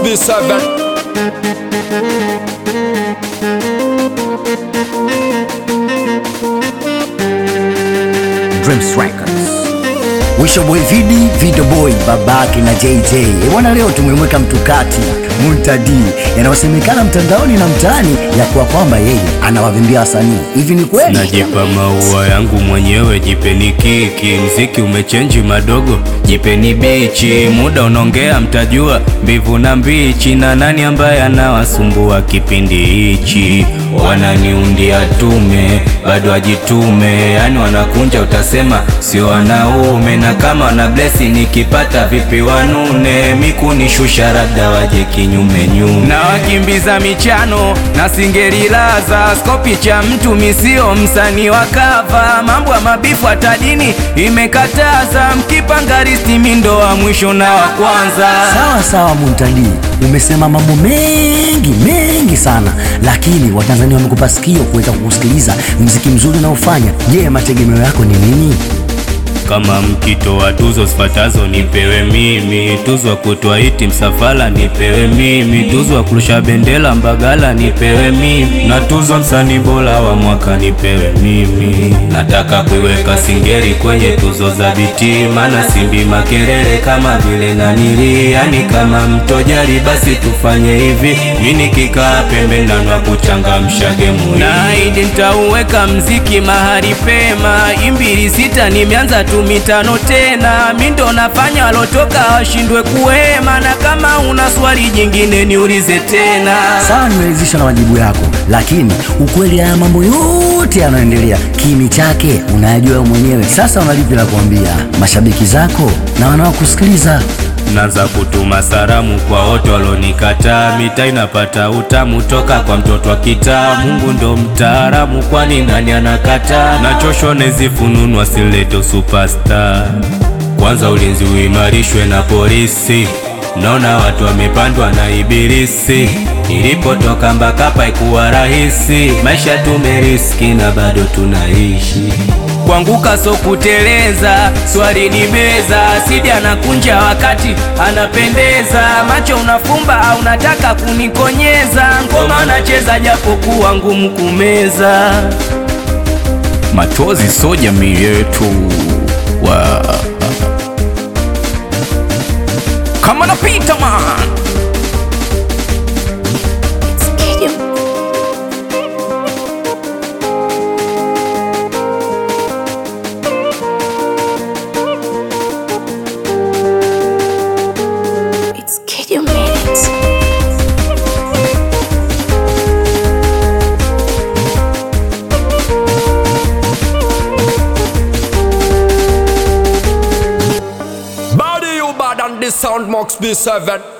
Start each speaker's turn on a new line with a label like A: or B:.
A: B7
B: Dreams Records. Wisho Boy Vidi, Video Boy, babake na JJ. Eh, Bwana leo tumemweka mtukati Muntadi yanayosemekana mtandaoni na mtaani ya kuwa kwamba yeye anawavimbia wasanii. Hivi ni kweli?
C: Najipa maua yangu mwenyewe, jipeni kiki. Mziki umechenji madogo, jipeni bichi. Muda unaongea, mtajua mbivu na mbichi, na nani ambaye anawasumbua kipindi hichi. Wananiundia tume, bado ajitume, yani wanakunja, utasema sio wanaume. Na kama wana blesi, nikipata vipi wanune, mikunishusha labda waje kinyume nyume, na wakimbiza michano na singerilaza skopi cha mtu misio msanii wa kava, mambo ya mabifu hata dini imekataza, mkipanga risti mindo wa mwisho na wa kwanza.
B: Sawa sawa, Muntadi, umesema mambo mengi mengi sana, lakini Watanzania wamekupa sikio kuweza kukusikiliza mziki mzuri unaofanya. Je, mategemeo yako ni nini?
C: Kama mkitoa tuzo zifuatazo nipewe mimi, tuzo ya kutoa hiti msafala nipewe mimi, tuzo ya kurusha bendera Mbagala nipewe mimi, na tuzo msanii bora wa mwaka nipewe mimi. Nataka kuiweka Singeli kwenye tuzo za biti, maana simbi makelele kama vile nanili, yani kama mtojali, basi tufanye hivi, mimi nikikaa pembeni na kuchangamsha gemu, naahidi nitauweka mziki mahali pema, imbili sita nimeanza tu mitano tena, mi ndo nafanya walotoka washindwe kuhema, na kama una swali jingine niulize tena.
B: Sawa, nimeridhishwa na majibu yako, lakini ukweli haya mambo yote yanayoendelea kimi chake unayajua wewe mwenyewe. Sasa unalipi la kuambia mashabiki zako na wanaokusikiliza?
C: Naanza kutuma salamu kwa wote walonikataa, mitaa inapata utamu toka kwa mtoto wa kitaa. Mungu ndo mtaalamu, kwani nani anakataa? Nachoshwa nezifununu asileto superstar. Kwanza ulinzi uimarishwe na polisi, naona watu wamepandwa na ibilisi. Nilipotoka Mbakapa ikuwa rahisi, maisha tumeriski na bado tunaishi Kuanguka so kuteleza, swali ni meza. Sidi anakunja wakati anapendeza, macho unafumba au unataka kunikonyeza. Ngoma unacheza japo kuwa ngumu kumeza. Machozi so jamii yetu wa kama napita man
D: It's Kid You Minutes.
A: Body you bad and the sound Max B7